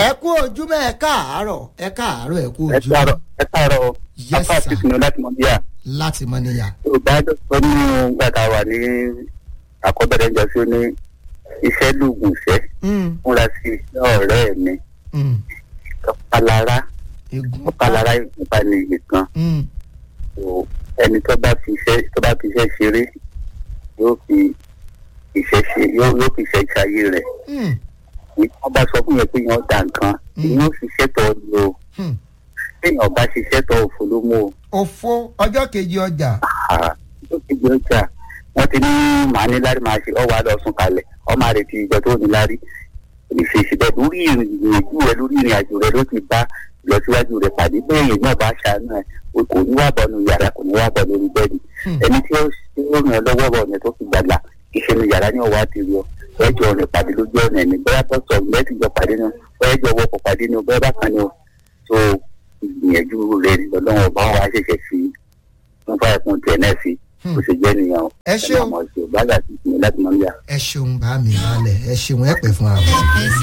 ẹ kú ojúmọ́ ẹ káàárọ̀ ẹ káàárọ̀ ẹ kú ẹ ojúmọ́ káàárọ̀ ẹ káàárọ̀ Yes, afa sir. àtìkùnú láti mọ bíyà láti mọ níyà. yorùbá sọ nínú gbàtà wà ní àkọ́bẹ̀rẹ̀ ìjọ sí ó ní iṣẹ́ lóògùn iṣẹ́ Mm, múra sí iṣẹ́ ọ̀rẹ́ mi mm, ọ̀palára egun ọ̀palára ìfúnpá ní iye kan Mm, So, ẹni tó bá fi iṣẹ́ tó bá fi iṣẹ́ ṣeré yóò fi iṣẹ́ ṣe yóò yóò fi iṣẹ́ ṣayé rẹ̀ mm, wọ́n bá sọ fún yẹn pé yẹn ó da nǹkan Mm. ìyẹn ó ṣiṣẹ́ tó lò ó mm. téèyàn bá ṣiṣẹ́ tó òfò ló mú o. òfo ọjọ́ kejì ọjà. tó ti gbé ọjà wọn ti ní màá ní lárí máa ṣe ọ wà lọ sùn kalẹ̀ ọ máa retí ìjọ tó ní lárí ìṣèṣì bẹ́ẹ̀ lórí ìrìnàjò rẹ lórí ìrìn àjò rẹ ló ti bá ìlọsíwájú rẹ pàdé bẹ́ẹ̀ yẹn náà bá ṣàánú ẹ o kò ní wà bọ̀ nù yàrá kò ní wà bọ̀ lórí bẹ́ẹ̀dì Hmm. ẹni tí ó tí ó ràn ẹ́ lọ́wọ́ bọ̀ ọ̀nà tó fi gbàgbà ìṣẹ̀nu yàrá ní ọ̀wá ti rí ọ ẹjọ́ rẹ̀ pàdé lójú ọ̀nà ẹ̀mí bóyá tó sọ mẹ́tì jọ pàdé ni bóyá ẹjọ́ wọkọ̀ pàdé ni bóyá bákan ni o tó ìgbìyànjú rẹ̀ lọ́wọ́ bá wa ṣẹ̀ṣẹ̀ fi fún fáyà fún tiẹ̀ náà sí bó ṣe jẹ́ nìyẹn o. Ẹ ṣeun. ọmọ ìṣòro bá gà sí ìpínlẹ̀ láti mọ̀ níyà. ẹ ṣeun bá mi balẹ̀ ẹ ṣeun ẹ pẹ́ fún àwọn.